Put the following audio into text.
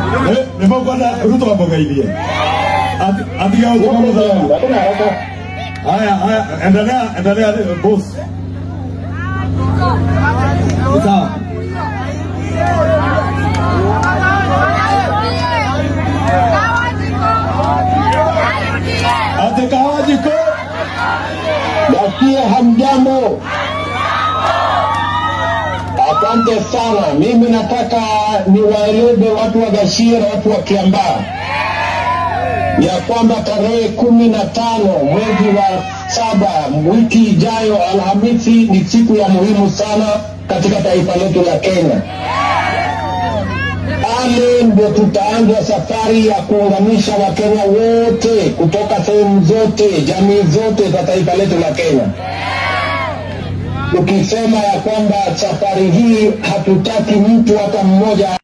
Eh, nimekwenda Ruto wamegailie. Ati ati yao kama mzalendo. Hakuna haraka. Haya, haya, endelea, endelea boss. Sawa. Ati kahawa jiko. Nasikia hamjambo. Asante sana. Mimi nataka niwaeleze watu wa Gashia na watu wa Kiambaa ya kwamba tarehe kumi na tano mwezi wa saba wiki ijayo Alhamisi ni siku ya muhimu sana katika taifa letu la Kenya. Pale ndio tutaanza safari ya kuunganisha Wakenya wote kutoka sehemu zote, jamii zote za taifa letu la Kenya, tukisema ya kwamba safari hii hatutaki mtu hata mmoja